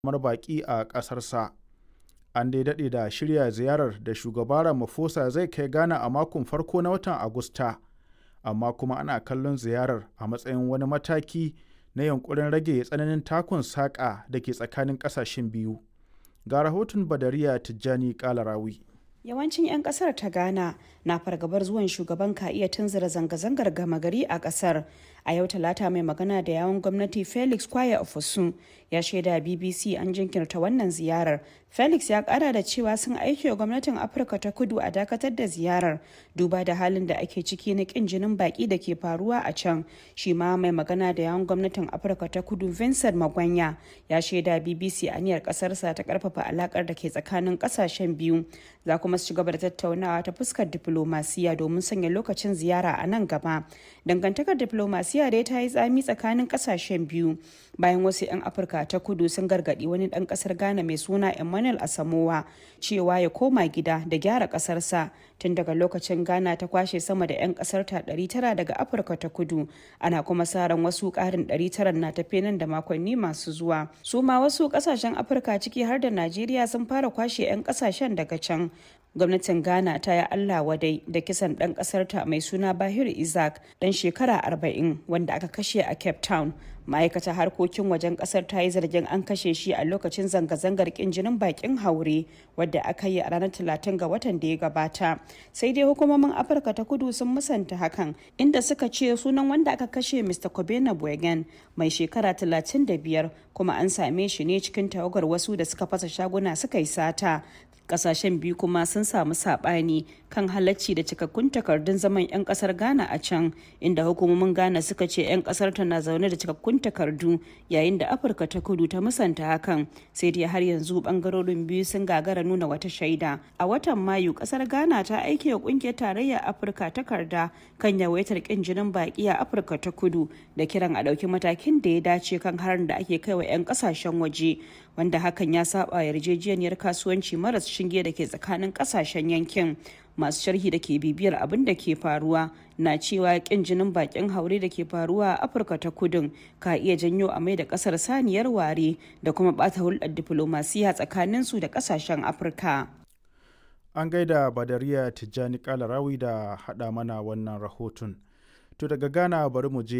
kamar baƙi a ƙasarsa. An dai daɗe da shirya ziyarar da shugaba Ramaphosa zai kai Ghana a makon farko na watan Agusta, amma kuma ana kallon ziyarar a matsayin wani mataki na yunƙurin rage tsananin takun saƙa da ke tsakanin ƙasashen biyu. Ga rahoton Badariya Tijjani Kalarawi. Yawancin 'yan kasar ta Ghana na fargabar zuwan shugaban ka iya tunzura zanga-zangar gama gari a kasar. A yau talata mai magana da yawon gwamnati Felix Kwaya Ofosun ya shaida BBC an jinkirta wannan ziyarar. Felix ya kara da cewa sun aiki wa gwamnatin Afirka ta kudu a dakatar da ziyarar duba da halin da ake ciki na kin jinin baki da ke faruwa a can. Shi ma mai magana da yawon gwamnatin Afirka ta kudu Vincent Magwanya ya shaida BBC aniyar kasarsa ta karfafa alakar da ke tsakanin kasashen biyu. Za kuma su ci gaba da tattaunawa ta fuskar diplomasiya domin sanya lokacin ziyara a nan gaba. Dangantakar diplomasiya dai ta yi tsami tsakanin kasashen biyu bayan wasu 'yan Afirka ta kudu sun gargadi wani dan kasar Ghana mai suna Emmanuel Asamowa cewa ya koma gida da gyara kasarsa tun daga lokacin Ghana ta kwashe sama da 'yan kasar ta 900 daga Afirka ta kudu ana kuma sa ran wasu karin 900 na tafe nan da makonni masu zuwa. Su ma wasu kasashen Afirka ciki har da Najeriya sun fara kwashe 'yan kasashen daga can gwamnatin ghana ta yi allah wadai da kisan ɗan ƙasarta mai suna bahir isaac ɗan shekara 40 wanda aka kashe a cape town ma'aikatar harkokin wajen ƙasar ta yi zargin an kashe shi a lokacin zanga-zangar ƙin jinin bakin haure wadda aka yi a ranar 30 ga watan da ya gabata sai dai hukumomin afirka ta kudu sun musanta hakan inda suka ce sunan wanda aka kashe mr kobena bwegen mai shekara 35 kuma an same shi ne cikin tawagar wasu da suka fasa shaguna suka yi sata kasashen biyu kuma sun samu sabani kan halacci da cikakkun takardun zaman 'yan kasar ghana a can inda hukumomin ghana suka ce 'yan kasar ta na zaune da cikakkun takardu yayin da afirka ta kudu ta musanta hakan sai dai har yanzu bangarorin biyu sun gagara nuna wata shaida a watan mayu kasar ghana ta aike wa kungiyar tarayyar afirka takarda kan yawaitar kin jinin baki a afirka ta kudu da kiran a ɗauki matakin da ya dace kan harin da ake kai wa 'yan kasashen waje wanda hakan ya saba yarjejeniyar kasuwanci maras shinge da ke tsakanin kasashen yankin masu sharhi da ke bibiyar abin da ke faruwa na cewa kin jinin bakin haure da ke faruwa a afirka ta kudin ka iya janyo a mai da kasar saniyar ware da kuma bata hulɗar diflomasiya tsakanin su da kasashen afirka an gaida badariya tijjani kalarawi da haɗa mana wannan rahoton to daga ghana bari mu je